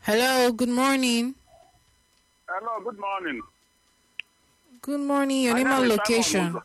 Hello, good morning. Hello, good morning. Good morning. Your My name name and is location. Simon Uzo.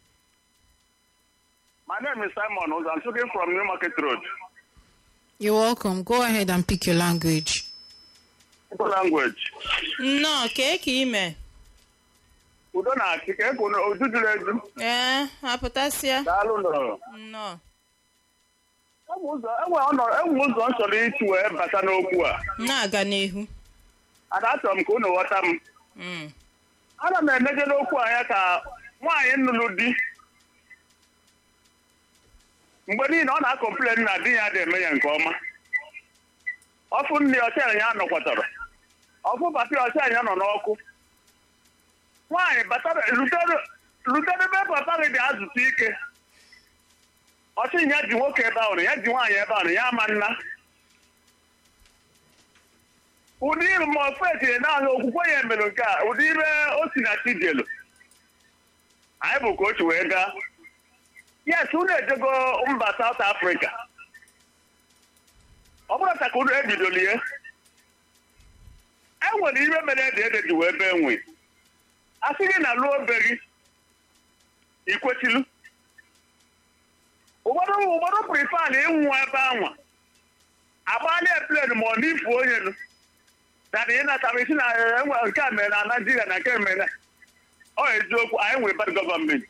My name is Simon Uzo. I'm speaking from New Market Road. You're welcome. Go ahead and pick your language. Igbo language. nnọọ kee ka ime Udo na-achị ka ekwu na oju juru eju. ee apụtasịa Daalụ nọ. nnọọ Enwe ụzọ enwe ọnọ- enwe ụzọ m chọrọ isi wee bata n'okwu a. na-aga n'ihu Ada achọrọ m ka unu ghọta m. Mm. Ana m emeje n'okwu anya ka nwaanyị nnụnụ di. Mgbe niile ọ na-akọmplen na di ya na-eme ya nke ọma. Ọfụ nne ọcha ya nọkwatara. Ọfụ pati ọcha ya nọ n'ọkụ. Nwaanyị batara rutere ebe papa gị dị azụta ike. Ọchị ya ji nwoke ebe ahụ ya ji nwaanyị ebe ahụ ya ama nna. ụdị iru ma ofe etiri naanị okwukwe ya mere nke a ụdị ire o si na chijelu anyị bụ ka otu wee gaa yes unu ejego mba South Africa ọ bụrụ ka unu ebidolie e nwere ihe mere ede ede ji wee bee nwe a sị gị na lụọ be gị ikwetilu ụfọdụ ụfọdụ prifan ịnwụ ebe anwa agbalịa plen ma ọ n'ifu onye nụ dada ị natara isi na enwe nke a mere na naijiria na nke mere ọ eziokwu anyị nwere bad gọọmenti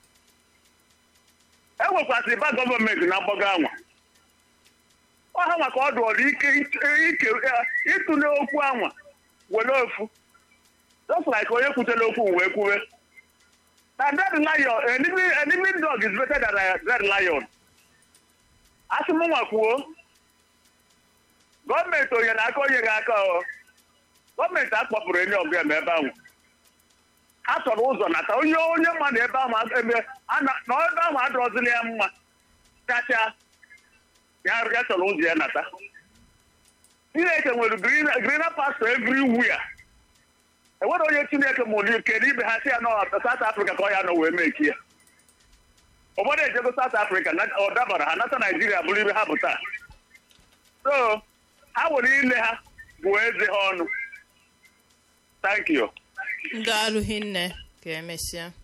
e nwekwasịrị bad gọọmenti na mgbago anwa ọha maka ọdụ ọdụ ike ike ịtụle okwu anwa were ofu just like onye kwutere okwu wee kwuwe na dead lion enemy enemy dog is better than a dead lion asị m nwa kwuo gọọmenti onye na aka onye ga aka ọ gọọmenti akpọpụrụ enye ọgụ eme ebe ahụ ha chọrọ ụzọ nata onye onye mmadụ ebe ahụ ebe na ebe ahụ adọrọzila ya mma kacha ya ya chọrọ ụzọ ya nata chineke nwere grina pastọ everywhere enwere onye chineke mụrụ kedu ibe ha si ya nọ South Africa ka ọ ya nọ wee meki ya ụfọdụ ejego South Africa ọ dabara ha nata Naijiria bụrụ ibe ha bụ taa so ha nwere ile ha bụ eze ha ọnụ thank you daalụ hinne ka emesịa